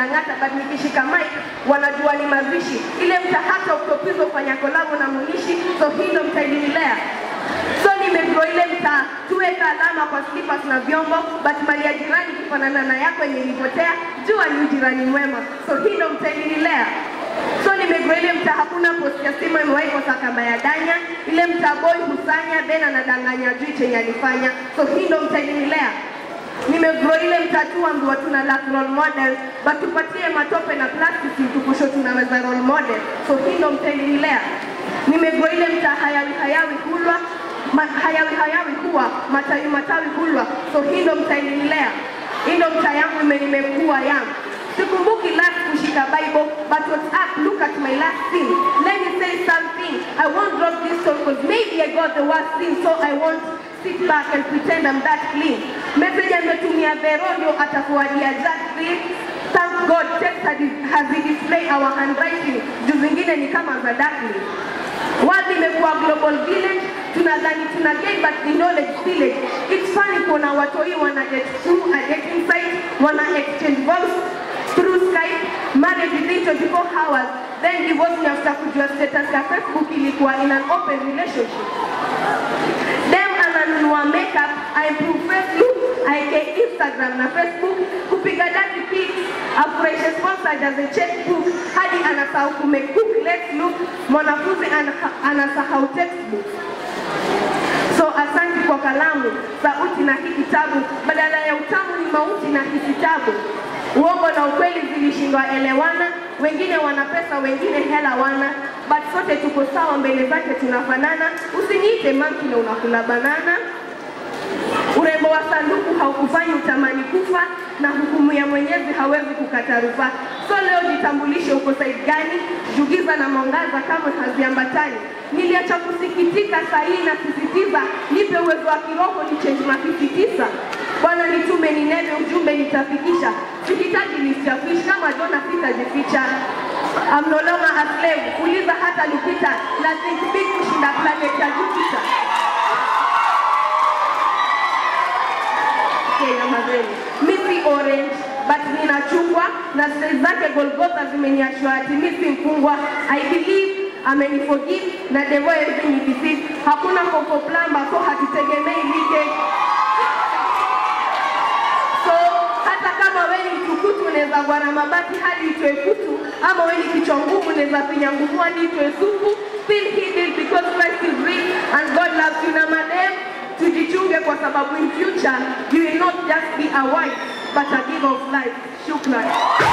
wanang'ata, but nikishika mic wanajua ni mazishi. Ile mta hata Octopizzo ufanya kolabo na Munishi, so hii ndo mtainilea so nimegrow ile mtaa tuweka alama kwa slippers na vyombo, but mali ya jirani kufanana na yako yenye ilipotea, jua ni ujirani mwema, so hii ndo mtainilea So nimegrow ile mtaa, hakuna post ya simu imewahi kosa kama ya danya. Ile mtaa boy husanya then anadanganya juu chenye alifanya, so hii ndo mtainilea nimegrow ile mtatu ambiwa tuna lack role model but tupatie matope na plastiki tukusho tunaweza role model so hii ndo mtainilea nimegrow ile mtaa hayawi hayawi hulwa ma, hayawi hayawi huwa matawi matawi hulwa so hii ndo mtainilea hii ndo mtaa yangu ime- nimekuwa yangu sikumbuki last kushika bible but what's up look at my last thing let me say something i won't drop this song because maybe i got the worst thing so i won't sit back and pretend i'm that clean message ametumia vero ndio atakuwadia just clean thank god text had- has display our handwriting juu zingine ni kama za darkly World imekuwa global village, tunadhani tuna gain but ni knowledge village. It's funny kuona watoi wana get through a dating site, wana exchange voice through Skype, marriage within 24 hours, then divorce ni after kujua status ya Facebook ilikuwa in an open relationship. Dem ananunua makeup, I improve Facebook, aka Instagram na Facebook, kupiga dirty pics, afurahishe sponsor ajaze checkbook, hadi anasahau kumecook let's look, mwanafunzi ana- anasahau textbook. So asante kwa kalamu, sauti na hii kitabu, badala ya utamu ni mauti na hii kitabu. Uongo na ukweli zilishindwa elewana, wengine wana pesa, wengine hela wana, but sote tuko sawa mbele zake tunafanana. Usiniite monkey na unakula banana. Urembo wa sanduku haukufanyi utamani kufa, na hukumu ya Mwenyezi hawezi kukata rufaa. So leo jitambulishe, uko side gani? Jugiza na mwangaza kamwe haziambatani. Niliacha kusikitika, saa hii nasisitiza, nipe uwezo wa kiroho ni change mafisi tisa. Bwana nitume ninene, ujumbe nitafikisha. Sihitaji list ya fish, kama Jona sitajificha. I'm no longer a slave, uliza hata Lupita na think big kushinda planet ya Jupiter. Kenya mazeni. Mi si orange but nina chungwa na style zake Golgotha zimeniashwa ati mi si mfungwa. I believe ameniforgive na devil everything he deceive. Hakuna koko plamba so hatutegemei leakage. So hata kama wewe ni mtukutu unaweza gwara mabati hadi itoe kutu, ama wewe ni kichwa ngumu unaweza pinya nguvu hadi itoe supu. Still he did because Christ is real and God loves you na madem tujichunge kwa sababu in future you will not just be a wife but a giver of life. Shukran.